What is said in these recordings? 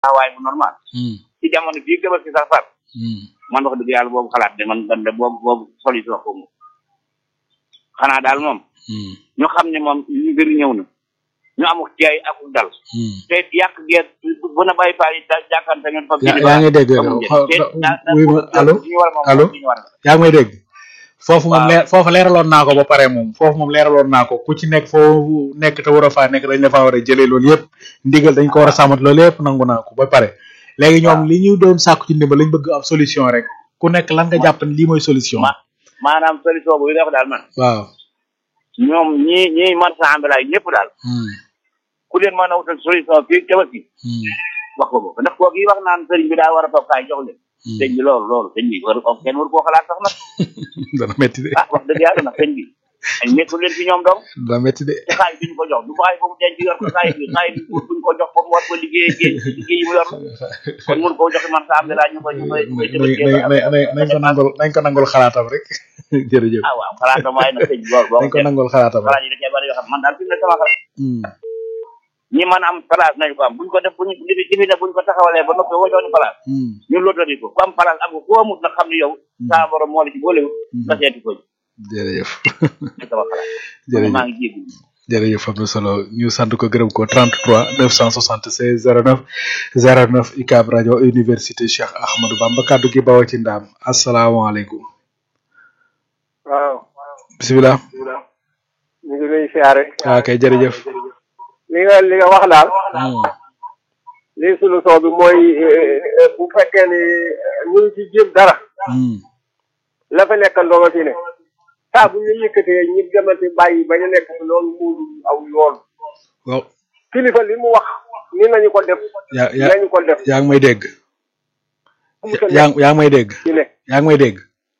taxawaay bu normal ci jamono bii gëbal si sax far man wax dëgg yàlla boobu xalaat de man man de boobu boobu solution ko moom xanaa daal moom ñu xam ne moom ñu mbir ñëw na ñu amul teey ak dal te yàq geet bu na bàyyi faal yi da jàkkante ngeen fa yaa ngi dégg wuy ma allo allo yaa ngi may dégg foofu moom leer foofu leeraloon naa ko ba pare moom foofu moom leeraloon naa ko ku ci nekk foo nekk te war a faa nekk dañ la faa war a jëlee loolu yëpp ndigal dañ ko war a sàmmat loolu yëpp nangu naa ko ba pare léegi ñoom li ñu doon sàkku ci ndimbal lañ bëgg am solution rek ku nekk lan nga jàpp ne lii mooy solution maanaam solution bu def daal man waaw ñoom ñi ñi marchand ambulant yi ñëpp daal ku leen mën a wutal solution fii tabaski wax ko ko ndax kooku yi wax naan sëriñ bi daa war a toog kaay jox leen sëñ bi loolu loolu sëñ bi war kenn war koo xalaat sax nag dana métti de ah wax dëgg yàlla nag sëñ bi ay nekkul leen fi ñoom dong dana métti de te xaay duñ ko jox du xaay boobu denc yor ko xaay bi xaay bi buñ ko jox foofu war ko liggéey liggéey yi mu yor kon mun koo joxe man sa am ñu koy ñu koy nañ ko nangul nañ ko nangul xalaatam rek jërëjëf ah waaw xalaatam waaye nag sëñ bi loolu nañ ko nangul xalaatam xalaat yi da cee bari yoo xam man daal fi mu ne sama xalaat ñi mën am place nañu ko am buñ ko def buñ lifi lifi ne buñ ko taxawalee ba noppi wajooni place ñu lotari ko ku am place am ko ku amut nag xam ne yow saa borom moo la ci boolewut nga seeti ko jërëjëf sama xalaat jërëjëf maa ngi jéggi jërëjëf am na solo ñu sant ko gërëm ko 33 976 09 09 UCAB rajo université Cheikh Ahmadou Bamba kaddu gi bawoo ci ndaam asalaamaaleykum waaw bisimilah ñu ngi lay siyaare waaw kay jërëjëf li nga li nga wax daal lii solution bi mooy bu fekkee ni ñu ngi ci jéem dara la fa nekk ndoo fi ne saa bu ñu yëkkatee ñi demante bàyyi ba ñu nekk fi loolu muuru aw yoon waaw kilifa li mu wax ni nañu ko def yaa yaa nañu ko def yaa ngi may dégg mu sa yaa yaa ngi may dégg ci ne yaa ngi may dégg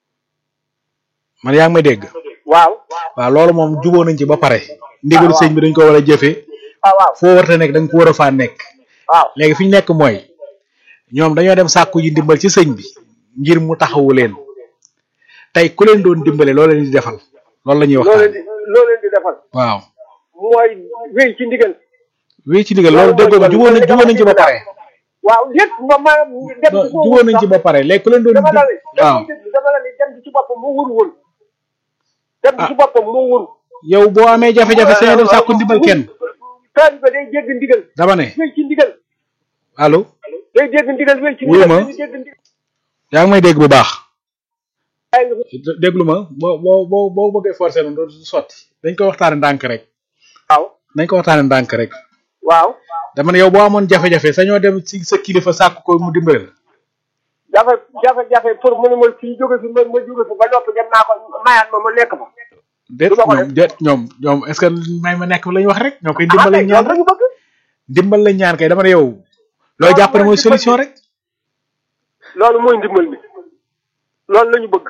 man yaa ngi may dégg waaw waaw loolu moom juboo nañ ci ba pare ndigalu sëñ bi dañ ko war a jëfee ah waaw foo warta nekk da nga ko war a faa nekk waaw léegi fi ñu nekk mooy ñoom dañoo dem sàkku ji ndimbal ci sëñ bi ngir mu taxawu leen tey ku leen doon dimbale loolu leen di defal loolu la ñuy loo leen waxtaan di loo leen di defal waaw mooy wéy ci ndigal wii ci ndigal loolu déggoo ko juboo nañ juboo nañ ci ba pare waaw lépp ma ma dem non juboo nañ ci ba pare léegi ku leen doon dama la ni waaw dama la ni dem bi ci boppam moo wër woon dem bi ci boppam moo wër yow boo amee jafe-jafe sañoo dem sàkku ndimbal kenn taalibe day dégg ndigal dama ne wéy ci ndigal allo day dégg ndigal wéy ci Wuyu ndigal ma. day dégg ndigal yaa ngi may dégg bu baax ay nga déglu ma boo boo boo boo bëggee forcer noonu doo sotti dañ ko waxtaane ndànk rek waaw dañ ko waxtaane ndànk rek waaw dama ne yow boo amoon jafe-jafe sañoo dem ci sa kilifa sàkk ko mu dimbale la jafe jafe jafe pour mu ne ma fii jóge fi ma ma jóge fi ba noppi dem naa ko mayaat ma ma lekk ma déet Du ma ko ñoom déet ñoom ñoom est ce que may ma nekk la ñu wax rek ñoo koy ah dimbal lañ kay ñaan loolu lañu bëgg dimbal lañ ñaan kay dama ne yow loo Loolu jàpp ne mooy mooy dimbal solution bi. rek loolu mooy ndimbal bi loolu lañu bëgg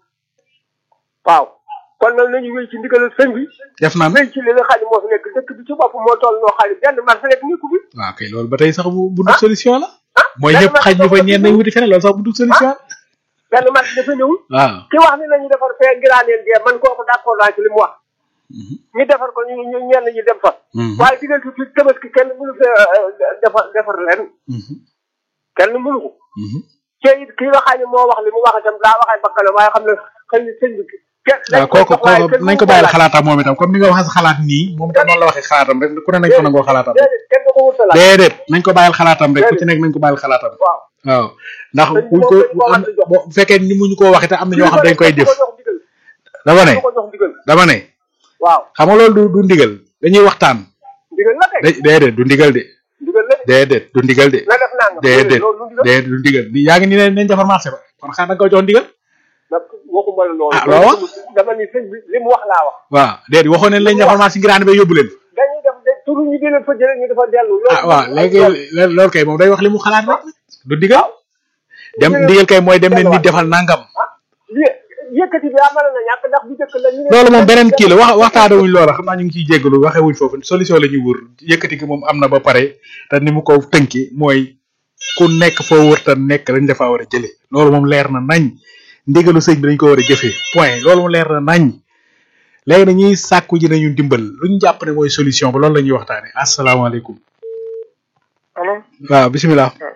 waaw kon nag nañu wéy ci ndigalal sëñ bi def naan wéy ci li nga xam ne moo fi nekk dëkk bi ci bopp moo toll noo xam ne benn marché nekk nekku bi waaw kay loolu ba tey sax bu bu dul Ah. solution la ah mooy benn ñëpp marché xaj ñu fa boobu ñeen nañ wuti feneen loolu sax bu dul solution la benn marché dafa ñëwul waaw ki wax ne nañu defar fee ngiraaneen dee man kooku d'accord naa ci li mu wax ñu defar ko ñu ñu ñenn ñi dem fa Mhm. waaye diggante fi tabaski kenn mënu fee defar defar leen Mhm. kenn mënu ko Mhm. te it ki nga xam ne moo wax li mu wax itam daa waxee bakkanam waaye xam ne xëy na sëñ bi kenn waaw kooku kooku nañ ko bàyyil xalaatam moom itam comme ni nga waxee sa xalaat nii moom itam noonu la waxee xalaatam rek ku ne nañ ko nangoo xalaatam déedéet kenn du ko wutalaat déedéet nañ ko bàyyil xalaatam rek ku ci nekk nañ ko bàyyil xalaatam waaw waaw ndax Sëñ bi buñ ko moom lañ ko am war a jox. bu fekkee ni mu ñu ko waxee te am na ñoo xam dañ koy def dama ne du ko jox ndigal dama ne waaw xam nga loolu du du ndigal dañuy waxtaan ndigal la kay da déedéet du ndigal de ndigal la de déedéet du ndigal de na def nangam déedéet loolu lu ndigal déedéet du ndigal di yaa ngi ni ne nañ defar marché ba kon xanaa da nga koy jox ndigal nag waxuma la loolu Ah, loo wax? dama ni sëñ bi li mu wax laa wax waaw déedéet waxoon nañ lañ defar marché ngir ànd ba yóbbu leen dañuy def de turu ñu di leen fa jëlee ñu dafa dellu loolu ah waaw léegi loolu kay moom day wax li mu xalaat rek du ndigal dem ndigal kay mooy dem ne nit defal nangam li yëkkati bi amal na ñàkk ndax bu njëkk la ñu ne loolu moom beneen kii la wax waxtaane wuñ loola xam naa ñu ngi ciy jéggalu waxee wuñ foofu solution la ñuy wër yëkkati gi moom am na ba pare te ni mu ko tënki mooy ku nekk foo wër te nekk dañ dafa war a jële loolu moom leer na nañ ndigalu sëñ bi dañ ko war a jëfee point loolu moom leer na nañ léegi na ñuy sàkku ji nañu dimbal lu ñu jàpp ne mooy solution ba loolu la ñuy waxtaane asalaamaaleykum allo waaw bisimilah